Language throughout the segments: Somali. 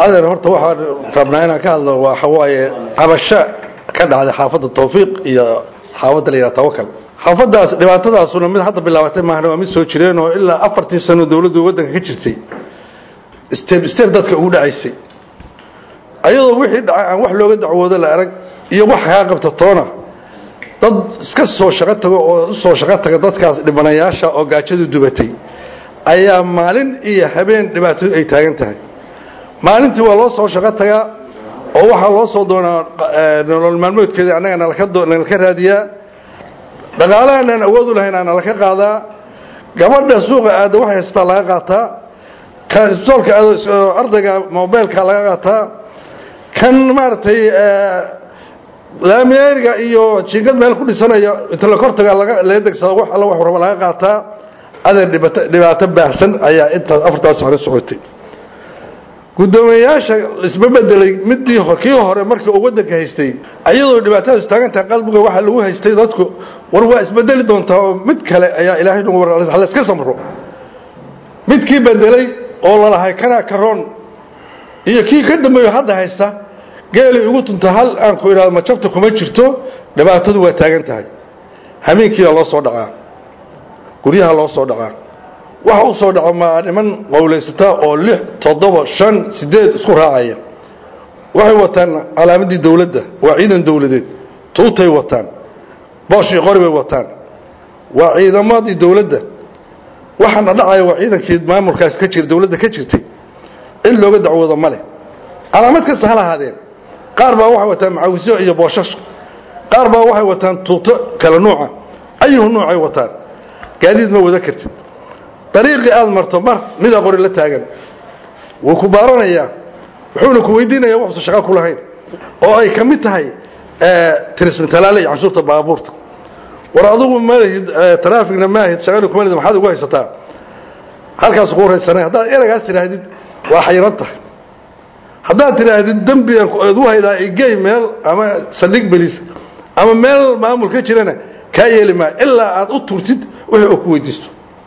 adeer horta waxaan rabnaa inaan ka hadlo waxa waaye cabasho ka dhacday xaafadda tawfiiq iyo xaafadda la yidhaha tawakal xaafaddaas dhibaatadaasuna mid hadda bilaabatay maahna waa mid soo jireen oo ilaa afartii sano dowladdu waddanka ka jirtay step step dadka ugu dhacaysay ayadoo wixii dhacay aan wax looga dacwoodo la arag iyo wax kaa qabta toona dad iska soo shaqo tago oo u soo shaqo taga dadkaas dhibanayaasha oo gaajadu dubatay ayaa maalin iyo habeen dhibaatadu ay taagan tahay maalintii waa loo soo shaqo tagaa oo waxaa loo soo doonaa nolol maalmoodkeeda annaga nalaka raadiyaa dhaqaalahanaan awood u lahayn aanala ka qaadaa gabadha suuqa aada wax haystaa laga qaataa kan isbitaalka aado ardayga mobilka laga qaataa kan maaragtay laamiyeeriga iyo jiingad meel ku dhisanaya inta la kortaga laga degsada wax alla wax raba laga qaataa adeer dhibaato baahsan ayaa intaas afartaas sano socotay guddoomiyeyaasha isma bedelay midii kii hore markii uu waddanka haystay ayadoo dhibaatadaas taagantahay qalbiga waxaa lagu haystay dadku war waa isbedeli doontaa oo mid kale ayaa ilaahay nagu war la iska samro midkii bedelay oo lalahay kanaa karoon iyo kii ka dambeeyo hadda haysta geelay ugu tunta hal aan ku idhahdo majabta kuma jirto dhibaatadu waa taagan tahay hameenkiina loo soo dhacaa guryaha loo soo dhacaa waxa u soo dhaco maa niman qowlaysata oo lix toddoba shan sideed isku raacaya waxay wataan calaamadii dowladda waa ciidan dowladeed tuutay wataan boosh iyo qori bay wataan waa ciidamadii dowladda waxaana dhacaya waa ciidankii maamulkaas ka jira dowladda ka jirtay cid looga dacwoodo ma leh calaamad kasta ha lahaadeen qaar baa waxay wataan macawisyo iyo booshash qaar baa waxay wataan tuuto kala nuuca ayuhu nuucay wataan gaadiid ma wada kartid dariiqii aad marto mar midaa qori la taagan wuu ku baaranayaa wuxuuna ku weydiinaya waxuusa shaqa ku lahayn oo ay ka mid tahay tirismitalaale iyo canshuurta baabuurta war adugu malahid traafikna maahid shaqani kuma lihid maxaad ugu haysataa halkaas ku horaysanay haddaad eragaas tidhaahdid waa xayiran tahay haddaad tidhaahdid dembi aad u haydaa igey meel ama saldhig belis ama meel maamul ka jirana kaa yeeli maayo ilaa aad u turtid wixii oo ku weydiisto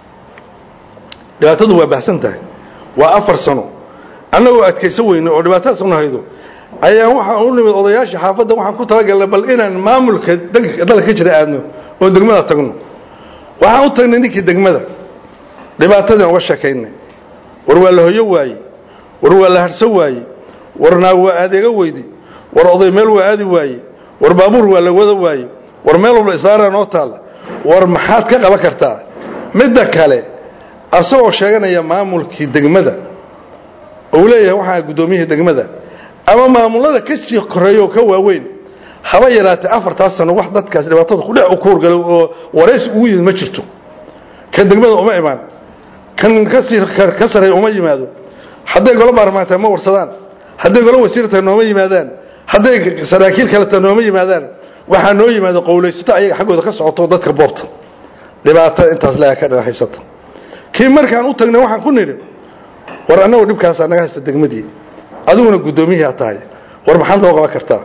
dhibaatadu waa bahsan tahay waa afar sano annagoo adkaysan weyne oo dhibaatadaas una haydo ayaan waxaan u nimid odayaashii xaafadda waxaan ku talagalnay bal inaan maamulka dalka ka jira aadno oo degmada tagno waxaan u tagnay ninkii degmada dhibaatadii uga sheekaynay war waa la hoyo waaye war waa la harhsan waaye war naag waa adeega weydi war oday meel waa aadi waaye war baabuur waa la wada waaye war meel walba islaana noo taal war maxaad ka qaban kartaa midda kale asagoo sheeganaya maamulkii degmada ou leeyahay waxaa guddoomiyihii degmada ama maamulada ka sii koreeya oo ka waaweyn haba yaraatee afartaas sano wax dadkaas dhibaatada kudhex u kuurgalay oo waraysi ugu yimid ma jirto kan degmada uma imaan kan kasii ka sareeya uma yimaado hadday golo baarlamaan tahay ma warsadaan hadday golo wasiir tahay nooma yimaadaan hadday saraakiil kale tahay nooma yimaadaan waxaa noo yimaado qowlaysato ayaga xaggooda ka socoto dadka boobta dhibaatada intaas leega ka haysata kii markaan u tagnay waxaan ku nidhi war annagoo dhibkaasaa naga haysta degmadii adiguna guddoomiyihii aad tahay war maxaad noo qaban kartaa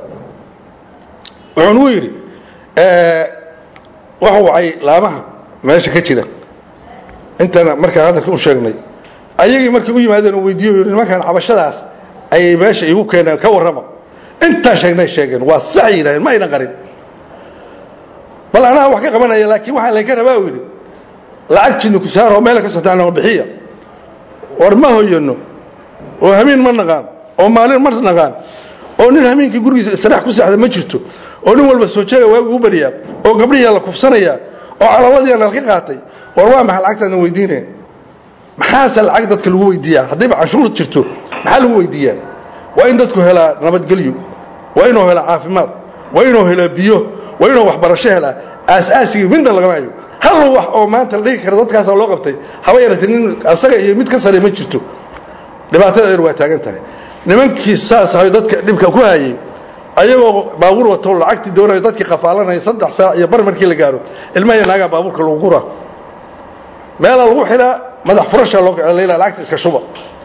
wuxuu nugu yidhi waxa wacay laamaha meesha ka jira intana markaan hadalka u sheegnay ayagii markay u yimaadeen oo weydiiyo yidhi nimankaan cabashadaas ayay meesha iigu keeneen ka warrama intaan sheegnay sheegeen waa sax yidhahdeen ma aynan qarin bal anaa wax ka qabanaya laakiin waxaa laynka rabaa u yidhi lacag jinni ku saaroo meela ka sotaanoo bixiya war ma hoyano oo hamiin ma naqaan oo maalin ma naqaan oo nin hamiinkii gurigiisa israax ku seexda ma jirto oo nin walba soo jeega waagu u bariyaa oo gabdhihiia la kufsanaya oo calabadiia nalka qaatay war waa maxaa lacagtaadna weydiinaya maxaase lacag dadka lagu weydiiyaa haddayba canshuur jirto maxaa lagu weydiiyaa waa in dadku helaa nabadgelyo waa inuu helaa caafimaad waa inuu helaa biyo waa inuu waxbarasho helaa aasaasigii midna lagama hayo hal wax oo maanta la dhigi kara dadkaasa loo qabtay haba yaratee nin asaga iyo mid ka sare ma jirto dhibaatada eer waa taagan tahay nimankii saas ahay dadka dhibka ku hayay ayagoo baabuur wato lacagtii doonayo dadkii qafaalanaya saddex saac iyo bar markii la gaaro ilmaha iyo naagaa baabuurka lagu guraa meelaa lagu xidhaa madax furasha loo leela lacagta iska shuba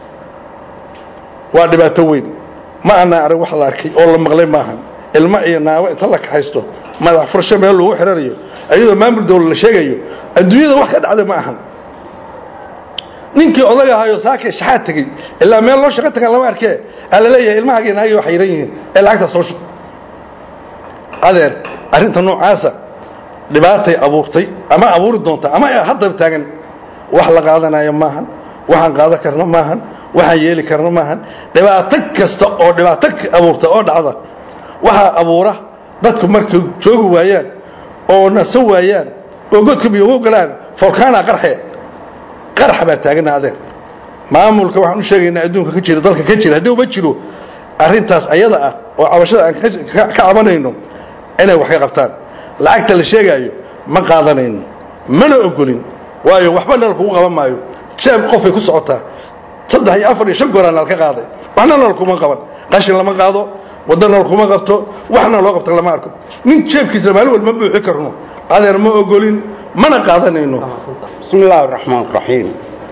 waa dhibaato weyn ma ana arag wax la arkay oo la maqlay maahan ilmo iyo naago inta la kaxaysto madax furasho meel lagu xidhanayo ayadoo maamul dawla la sheegayo adduunyada wax ka dhacda ma ahan ninkii odag ahayo saakay shaxaad tegey ilaa meel loo shaqo tagaan lama arkee aa la leeyahay ilmahaagiy naagi waa xayran yihiin ee lacagtaa soo shub adeer arrinta noocaasa dhibaatay abuurtay ama abuuri doonta ama haddaba taagan wax la qaadanayo maahan waxaan qaadan karna maahan waxaan yeeli karna maahan dhibaato kasta oo dhibaato abuurta oo dhacda waxaa abuura dadku markay joogi waayaan oo naso waayaan oo godka biyo u galaan folkaana qarxe qarxa baa taagana adeer maamulka waxaan u sheegaynaa adduunka ka jira dalka ka jira haddii uma jiro arrintaas ayada ah oo cabashada aan ka cabanayno inay wax ka qabtaan lacagta la sheegaayo ma qaadanayno mana ogolin waayo waxba nal kugu qaban maayo jeeb qofay ku socotaa saddex iyo afar iyo shan gooraan nal ka qaaday waxna nal kuma qaban qashin lama qaado wadda nal kuma qabto waxna loo qabta lama arko nin jeebkiisa maalin walba ma buuxi karno adeer ma ogolin mana qaadanayno bismi illaahi raxmaan raxiim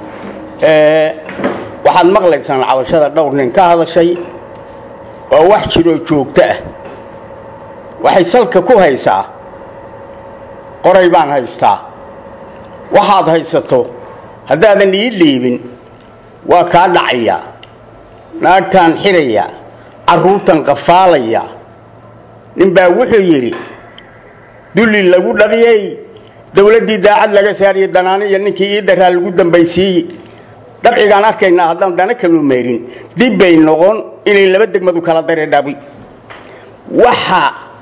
waxaad maqlaysaan cabashada dhowr nin ka hadashay oo wax jiroo joogto ah waxay salka ku haysaa qoray baan haystaa waxaad haysato haddaadan ii dhiibin waa kaa dhacaya naagtaan xidhaya carruurtan qafaalaya ninbaa wuxuu yidhi dulli lagu dhaqiyey dawladdii daacad laga saariye danaani iyo ninkii ii daraa lagu dambaysiiye dabcigaan arkaynaa haddaan dana kalu meerin dib bay noqon inay laba degmadu kala dare dhabi waxa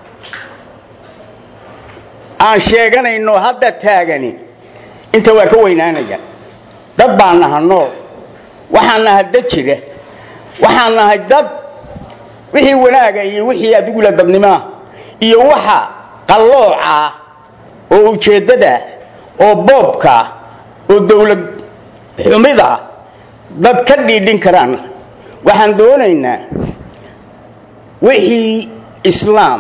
aan sheeganayno hadda taagani inta waa ka weynaanaya dad baan naha nool waxaan nahay dad jira waxaan nahay dad wixii wanaaga iyo wixii adigula dadnimaa iyo waxa qallooca oo ujeeddada oo boobka oo dawlad xumida dad ka dhiidhin karaan waxaan doonaynaa wixii islaam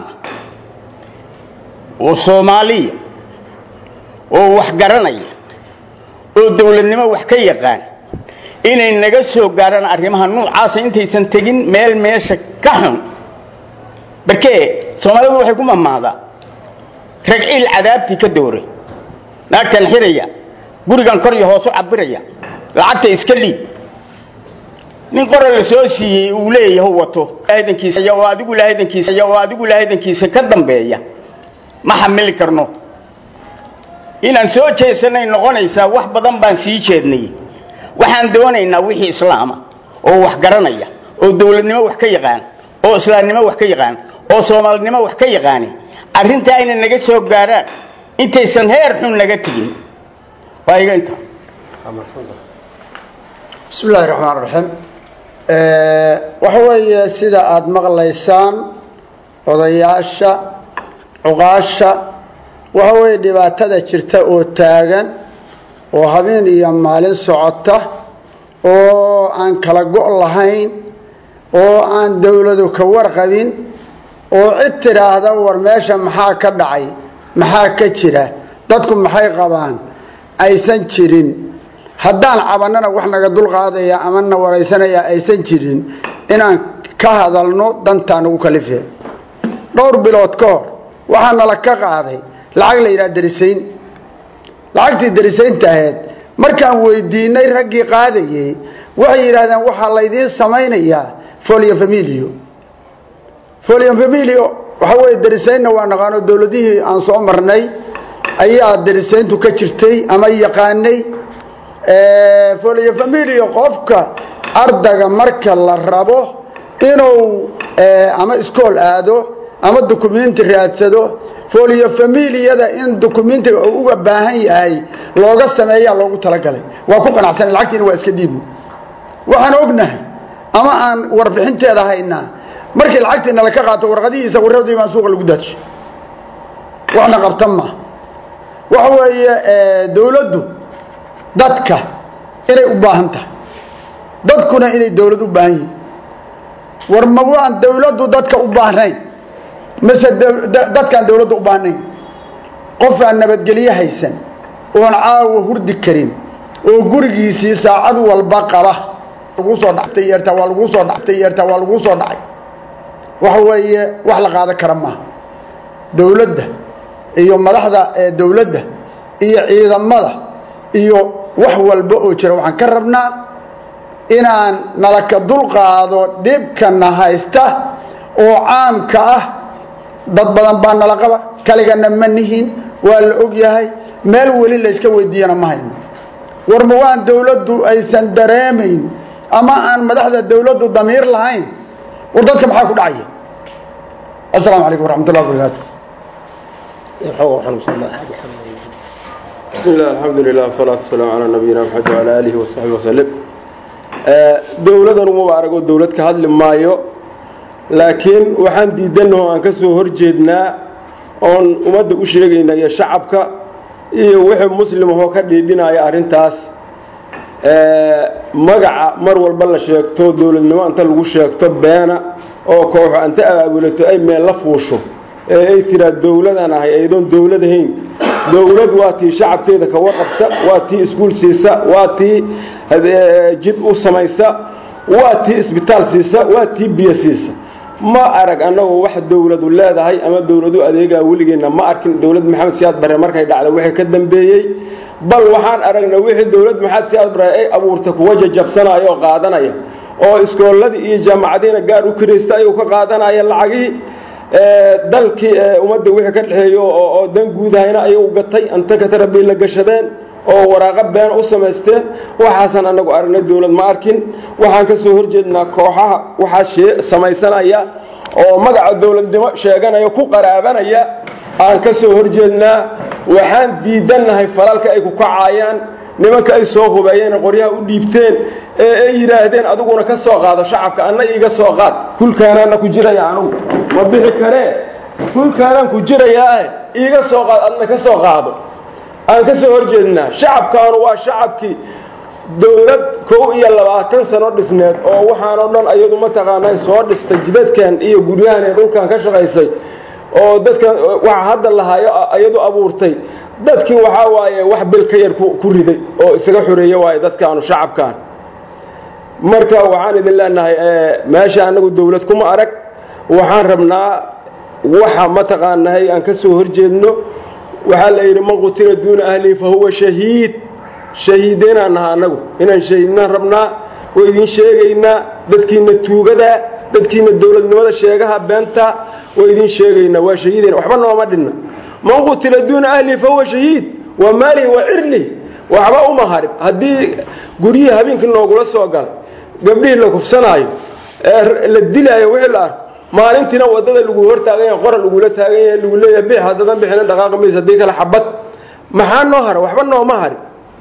oo soomaaliya oo wax garanaya oo dawladnimo wax ka yaqaan inay naga soo gaarhaan arrimaha nuucaasa intaysan tegin meel meesha ka xun barkee soomaalidu waxay ku mamaadaa ragciil cadaabtii ka dooray naagtan xiraya gurigan kor iyo hoos u cabiraya lacagta iska dhiib nin qora la soo siiyey uu leeyahay wato haydankiisa oo adigu lahaydankiisa oo adigu lahaydankiisa ka dambeeya ma xamili karno inaan soo jeesanay noqonaysaa wax badan baan sii jeednay waxaan doonaynaa wixii islaama oo wax garanaya oo dawladnimo wax ka yaqaan oo islaamnimo wax ka yaqaan oo soomaalinimo wax ka yaqaani arrintaa inay naga soo gaaraan intaysan heer xun naga tegin waa iga inta bismi illaahi raxmaan raxiim waxa weeye sida aada maqlaysaan odayaasha cuqaasha waxa weeye dhibaatada jirta oo taagan oo habeen iyo maalin socota oo aan kala go' lahayn oo aan dawladu ka warqabin oo cid tidhaahda war meesha maxaa ka dhacay maxaa ka jira dadku maxay qabaan aysan jirin haddaan cabannana wax naga dulqaadaya ama na waraysanaya aysan jirin inaan ka hadalno dantaa nagu kalife dhowr bilood ka hor waxaa nala ka qaaday lacag la yidhaha darisayn lacagtii darisaynta ahayd markaan weydiinay raggii qaadayey waxay yidhahdeen waxaa laydiin samaynayaa folio familio folio familio waxa weeye darisaynna waa naqaano dowladihii aan soo marnay ayaa darisayntu ka jirtay ama yaqaanay folio familio qofka ardaga marka la rabo inuu ama iskool aado ama dukumenti raadsado folio familiyada in dukumentiga uu uga baahan yahay looga sameeyaa loogu talagalay waa ku qanacsanay lacagtiina waa iska dhiibni waxaan ognahay ama aan warbixinteeda haynaa markii lacagtii nala ka qaato warqadihiisa warradii baan suuqa lagu daajiyo waxna qabta ma waxa weeye dawladdu dadka inay u baahan tahay dadkuna inay dawlad u baahan yihin war ma waan dawladdu dadka u baahnayn mase dadkaan dawladda u baahnayn qofaan nabadgelyo haysan oon caawa hurdi karin oo gurigiisii saacad walba qaba lagu soo dhactay yeertaa waa laguu soo dhactay yeertaa waa laguu soo dhacay waxa weeye wax la qaadan kara maaha dawladda iyo madaxda dawladda iyo ciidamada iyo wax walba oo jira waxaan ka rabnaa inaan nalaka dulqaado dhibkana haysta oo caamka ah dad badan baa nala qaba kaligana ma nihin waa la og yahay meel weli layska weydiiyana ma hayno war ma waan dawladdu aysan dareemayn ama aan madaxda dawladdu damiir lahayn war dadka maxaa ku dhacaya asalaamu calaykum waraxmat ullah wabarakaatu بسم الله الحمد لله والصلاة والسلام على نبينا محمد وعلى آله وصحبه وسلم dowladan uma arago dowlad ka hadli maayo laakiin waxaan diidannaho aan ka soo horjeednaa oon ummadda u sheegayna iyo shacabka iyo wixii muslimahoo ka dhiidhinaya arrintaas magaca mar walba la sheegto dowladnimo inta lagu sheegto beena oo kooxo anta abaabulato ay meel la fuusho ee ay tiraa dowladaan ahay aydoon dowlad ahayn dowlad waa tii shacabkeeda ka warqabta waa tii iskuul siisa waa tii jid u samaysa waa tii isbitaal siisa waa tii biyo siisa ma arag annagu wax dowladu leedahay ama dowladu adeegaa weligeenna ma arkin dowlad maxamed siyaad bare markay dhacda wixii ka dambeeyey bal waxaan aragnay wixii dowlad maxamed siyaad bare ay abuurtay kuwa jajabsanaya oo qaadanaya oo iskoolladii iyo jaamacadiina gaar u kiraysta ayuu ka qaadanaya lacagihii dalkii ummadda wixii ka dhexeeyo oo dan guudahayna ayuu gatay anta katarabii la gashadeen oo waraaqo beena u samaysteen waxaasan anagu aragnay dowlad ma arkin waxaan ka soo horjeednaa kooxaha waxaa samaysanaya oo magaca dowladnimo sheeganaya ku qaraabanaya aan ka soo horjeednaa waxaan diidannahay falalka ay ku kacaayaan nimanka ay soo hubeeyeen qoryaha u dhiibteen ee ay yidhaahdeen adiguna ka soo qaado shacabka anna iiga soo qaad hulkaanaana ku jiraya anugu ma bixi karee hulkaanaan ku jirayaae iiga soo qaad adna ka soo qaado aan ka soo horjeednaa shacabkaanu waa shacabkii dowlad kow iyo labaatan sano dhisneed oo waxaanoo dhan ayadu mataqaanaa soo dhistay jidadkan iyo guryahan ee dhulkan ka shaqaysay oo dadkan waxa hadda lahaayo ayadu abuurtay dadkii waxaa waaye wax bil ka yar ku riday oo isaga xoreeye waaye dadkaanu shacabkaan marka waxaan idin leenahay meesha annagu dowlad kuma arag waxaan rabnaa waxa mataqaanahay aan ka soo horjeedno waxaa la yidhi man qutila duuna ahlihi fa huwa shahiid shahiideenaan naha annagu inaan shahiidnaan rabnaa oo idin sheegaynaa dadkiina tuugadaa dadkiina dowladnimada sheegaha beenta oo idin sheegaynaa waa shahiideen waxba nooma dhinna man qutila duuna ahlihi fa huwa shahiid waa maalihi waa cirlihi waxba uma harin haddii guryihii habeenkii noogula soo galay gabdhihii la kufsanaayo ee la dilaayo wixii la arko maalintiina wadada lagu hortaagan yahay qora lagula taagan yahay lagu leeyahay bix haddadan bixina dhaqaaqi maysa haddii kale xabad maxaa noo hara waxba nooma harin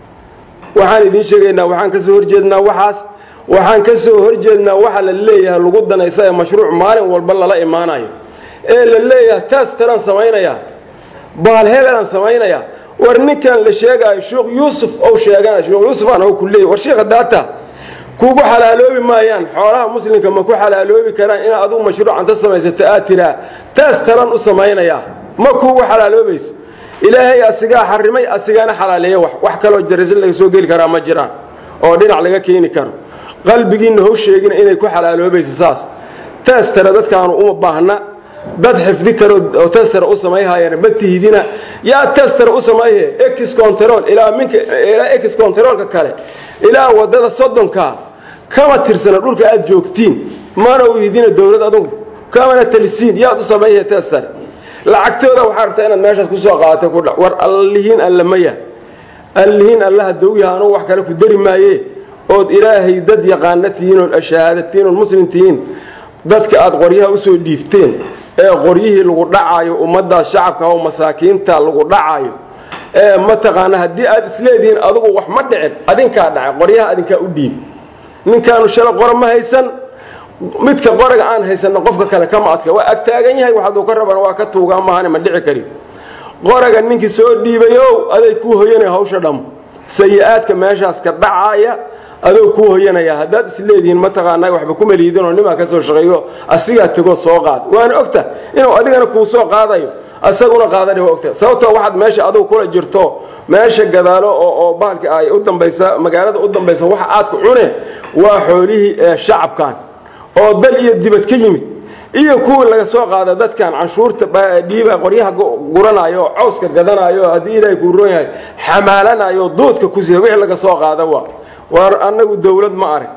waxaan idiin sheegaynaa waxaan ka soo horjeednaa waxaas waxaan ka soo horjeednaa waxa la leeyahay lagu danaysa ee mashruuc maalin walba lala imaanayo ee la leeyahay taas taran samaynaya baal hebelaan samaynaya war ninkan la sheegaayo sheekh yuusuf ou sheegana sheekh yuusuf aan ku leeyahay war sheekha daata kugu xalaaloobi maayaan xoolaha muslimka ma ku xalaaloobi karaan inaad adugu mashruucanta samaysato aad tiraa taas taran u samaynaya ma kugu xalaaloobayso ilaahay asigaa xarimay asigaana xalaaleeya wax wax kaloo jarisan laga soo geli karaa ma jiraan oo dhinac laga keeni karo qalbigiinna how sheegina inay ku xalaaloobayso saas taas tara dadkaanu uma baahna dad xifdi karo oo testara u samayhayana ma tihidina yaa testara u samayhe ex control ilaa minka ilaa ex controlka kale ilaa wadada soddonka kama tirsana dhulka aad joogtiin mana u hidina dowlad adugu kamana talisiin yaad u samayhe testara lacagtooda waxaa rabtaa inaad meeshaas kusoo qaadatay ku dha war allihiin alla maya allihiin allaha dawyaha anugu wax kale ku dari maaye ood ilaahay dad yaqaana tihiin ood ashahaadatiin ood muslim tihiin dadka aad qoryaha usoo dhiifteen ee qoryihii lagu dhacaayo ummaddaas shacabka oo masaakiinta lagu dhacaayo ee mataqaana haddii aad isleedihiin adugu wax ma dhicin adinkaa dhacay qoryaha adinkaa u dhiib ninkaanu shala qora ma haysan midka qoraga aan haysanna qofka kale kama adka waa agtaagan yahay waxaaduu ka rabana waa ka tuugaa maahane ma dhici karin qoraga ninkii soo dhiibayow aday kuu hoyanaya hawsha dham sayi-aadka meeshaas ka dhacaaya adoo kuu hoyanaya haddaad isleedihiin mataqaanaa waxba kuma liidinoo nimaa ka soo shaqeeyo asigaa tegoo soo qaad waana ogta inuu adigana kuu soo qaadayo asaguna qaadana waa ogta sababtoo waxaad meesha adugu kula jirto meesha gadaalo oo bahalka ay u dambaysa magaalada u dambaysa waxa aad ku cune waa xoolihii ee shacabkan oo dal iyo dibad ka yimid iyo kuwii laga soo qaada dadkan canshuurta dhiiba qoryaha guranayo oo cawska gadanayo haddii ilaahay kuu roon yahay xamaalanayo duudka ku sida wixii laga soo qaada waa war annagu dowlad ma arag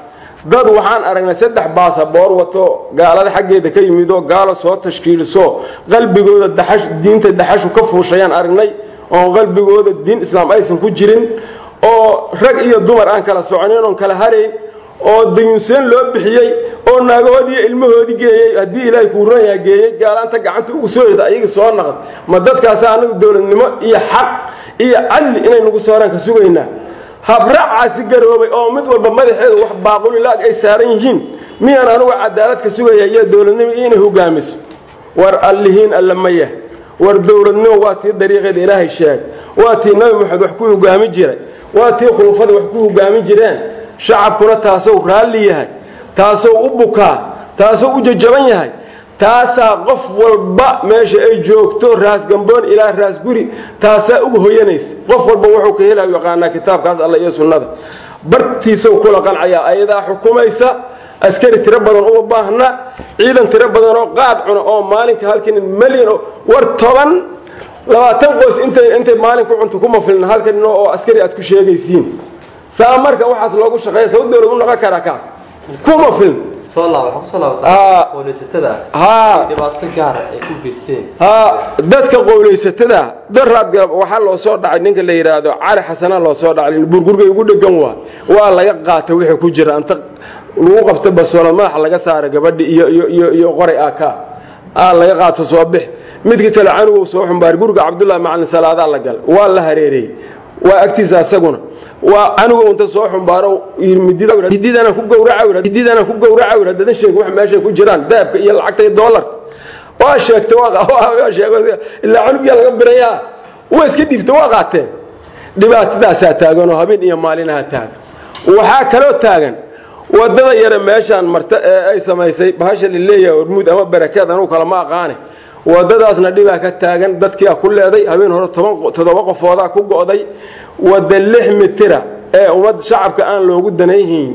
dad waxaan aragnay saddex baasaboor wato gaalada xaggeeda ka yimidoo gaalo soo tashkiiliso qalbigooda daxash diinta daxashu ka fuushayaan aragnay oon qalbigooda diin islaam aysan ku jirin oo rag iyo dumar aan kala soconayn oon kala harayn oo dayunseen loo bixiyey oo naagahoodii ilmahoodii geeyey haddii ilaahay kuu ron yaha geeyey gaalaanta gacanta ugu soo rida ayaga soo naqd ma dadkaasa anagu dowladnimo iyo xaq iyo cadli inay nagu sooraan ka sugaynaa habraacaasi garoobay oo mid walba madaxeedu wax baaqulilaag ay saaran yihiin miyaan anugu cadaalad ka sugaya iyo dowladnimo inay hogaamiso war allihiin alla mayah war dowladnimo waa tii dariiqeeda ilaahay sheeg waa tii nabi maxamed wax ku hogaami jiray waa tii khulufada wax ku hogaami jireen shacabkuna taasou raalli yahay taasou u bukaa taasou u jajaban yahay taasaa qof walba meesha ay joogto raas gamboon ilaa raas guri taasaa uga hoyanaysa qof walba wuxuu ka helayo yaqaanaa kitaabkaas alla iyo sunnada bartiisau kula qancayaa ayadaa xukumaysa askari tiro badan uma baahna ciidan tiro badan oo qaad cuna oo maalinka halkan malyan oo war toban labaatan qoys intay intay maalin ku cunto kuma filna halkan nin oo askari aad ku sheegaysiin saa marka waxaas loogu shaqeeya saw dowlad u noqon karaa kaas kuma filna soo laab waxaa kusoo Aa. laabata qowleysatada haa dhibaato gaara ay ku geysteen haa dadka qowlaysatada daraad galab waxaa loo soo dhacay ninka la yidhaahdo cali xasanaa loo soo dhacay burgurgay ugu dhegan waa waa laga qaatay wixii ku jira inta lagu qabta basoolo madaxa laga saara gabadhi iyo iyo iyo iyo qoray aka aa laga qaato soo bix midka kale canugow soo xumbaar guriga cabdullahi macalin salaadaa la galay waa la hareereeyey waa agtiisa asaguna waa canugow inta soo xumbaaro mididana ku gowraca mididana ku gowraca wir haddadan sheegin wax meeshay ku jiraan dahabka iyo lacagta iyo doolarka waa sheegtay waa waa sheegay ilaa canugiyaa laga birayaa waa iska dhiibtay waa qaateen dhibaatadaasaa taagan oo habeen iyo maalinaha taagan waxaa kaloo taagan wadada yare meeshaan marta ee ay samaysay bahasha la leeyahay hormuud ama barakeed anugu kalama aqaane wadadaasna dhibaa ka taagan dadkiia ku leeday habeen hore toban toddoba qofoodaa ku go'day wada lix mitira ee ummad shacabka aan loogu danayhayn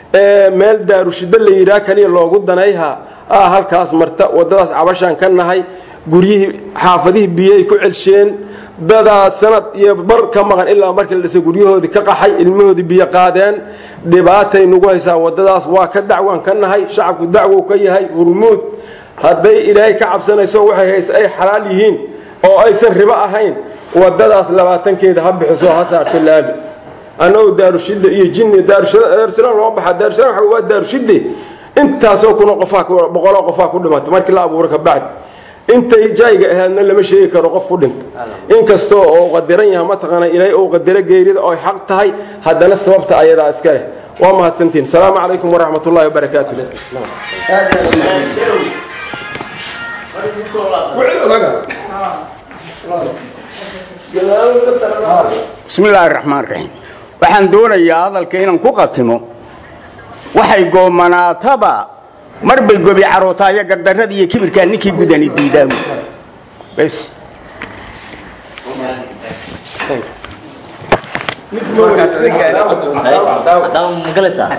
ee meel daarushiddo la yidhaah kaliya loogu danayha ah halkaas marta wadadaas cabashaan ka nahay guryihii xaafadihii biyay ku celsheen dadaa sanad iyo bar ka maqan ilaa markii la dhisay guryahoodii ka qaxay ilmahoodii biyo qaadeen dhibaatay nagu haysaa wadadaas waa ka dacwaan ka nahay shacabku dacwow ka yahay hurmuud hadday ilaahay ka cabsanayso waxay hayse ay xalaal yihiin oo aysan ribo ahayn wadadaas labaatankeeda ha bixiso ha saarto laami annagoo daarushidda iyo jinni daarusalaam loo baxa daarusalaam waxa waa daarushidde intaasoo kuna qofaa boqoloo qofaa ku dhimatay markii la abuuro ka bacdi intay jayga ahaadna lama sheegi karo qof ku dhinta inkastoo oo qadiran yaha mataqaana ilaahay ou qadaro geerida oo ay xaq tahay haddana sababta ayadaa iska leh waa mahadsantiin asalaamu calaykum waraxmat ullahi wabarakaatu bismi illaahi raxmaan raxiim waxaan doonayaa hadalka inaan ku qatimo waxay goomanaataba mar bay gobi carootaayo gardarrada iyo kibirkaa ninkii gudani diidaamu bes haddaba ma galaysaa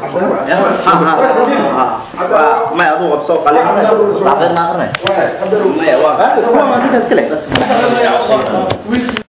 may aduu qabsoo qalin saxbeed ma aqrinay maya waa qaadis waa ninkaas kale